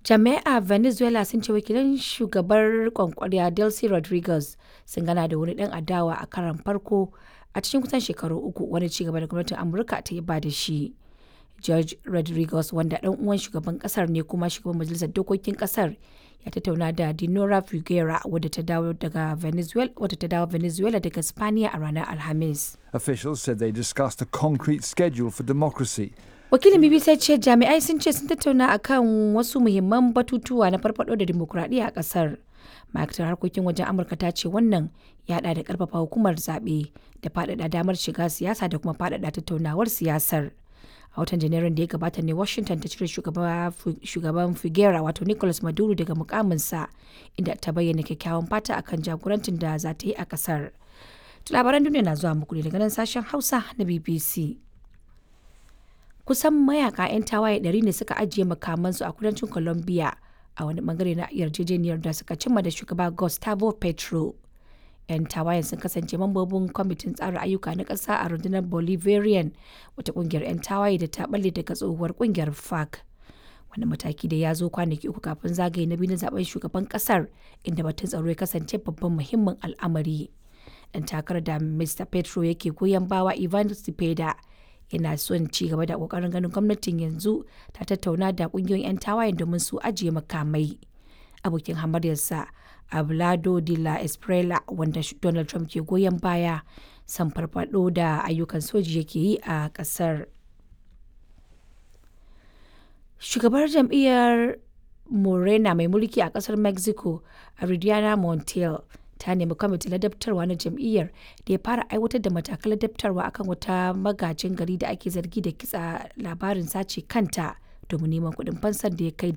Jami'ai a Venezuela sun ce wakilan shugabar kwankwariya Delcy Rodriguez sun gana da wani dan adawa a karon farko a cikin kusan shekaru uku wani cigaba da gwamnatin Amurka ta yaba da shi. George Rodriguez wanda dan uwan shugaban kasar ne kuma shugaban majalisar dokokin kasar ya tattauna da Dinora Figuera wadda ta dawo daga Venezuela wadda ta dawo Venezuela daga Spaniya a ranar Alhamis. Officials said they discussed a concrete schedule for democracy. Wakilin BBC ce jami'ai sun ce sun tattauna akan wasu muhimman batutuwa na farfado da dimokuraɗiyya a ƙasar. Ma'aikatar harkokin wajen Amurka ta ce wannan ya haɗa da ƙarfafa hukumar zaɓe da faɗaɗa damar shiga siyasa da kuma faɗaɗa tattaunawar siyasar. a watan janairun da ya gabata ne washington ta cire shugaban figuera wato nicolas maduro daga mukaminsa inda ta bayyana kyakkyawan fata akan jagorancin da za ta yi a kasar labaran duniya na zuwa muku ne daga nan sashen hausa na bbc kusan mayaka 'yan tawaye 100 ne suka ajiye makamansu a kudancin colombia a wani bangare na yarjejeniyar da suka cimma da shugaba gustavo petro 'yan tawayen sun kasance mambobin kwamitin tsara ayyuka na ƙasa a rundunar bolivarian wata ƙungiyar 'yan tawaye da ta balle daga tsohuwar ƙungiyar fac wani mataki da ya zo kwanaki uku kafin zagaye na biyu na zaben shugaban ƙasar inda batun tsaro ya kasance babban muhimmin al'amari dan takarar da mr petro yake goyon bawa ivan cepeda yana son ci gaba da kokarin ganin gwamnatin yanzu ta tattauna da kungiyoyin 'yan tawayen domin su ajiye makamai abokin hamaryarsa Ablado de la Esprela wanda Donald Trump ke goyon baya san farfado da ayyukan soji yake yi a kasar. Shugabar jam'iyyar Morena mai mulki a kasar Mexico, Aridiana Montiel, ta nemi kwamitin ladabtarwa na jam'iyyar da ya fara aiwatar da matakan ladabtarwa akan wata magajin gari da ake zargi da kitsa labarin sace kanta domin neman kuɗin fansar da ya kai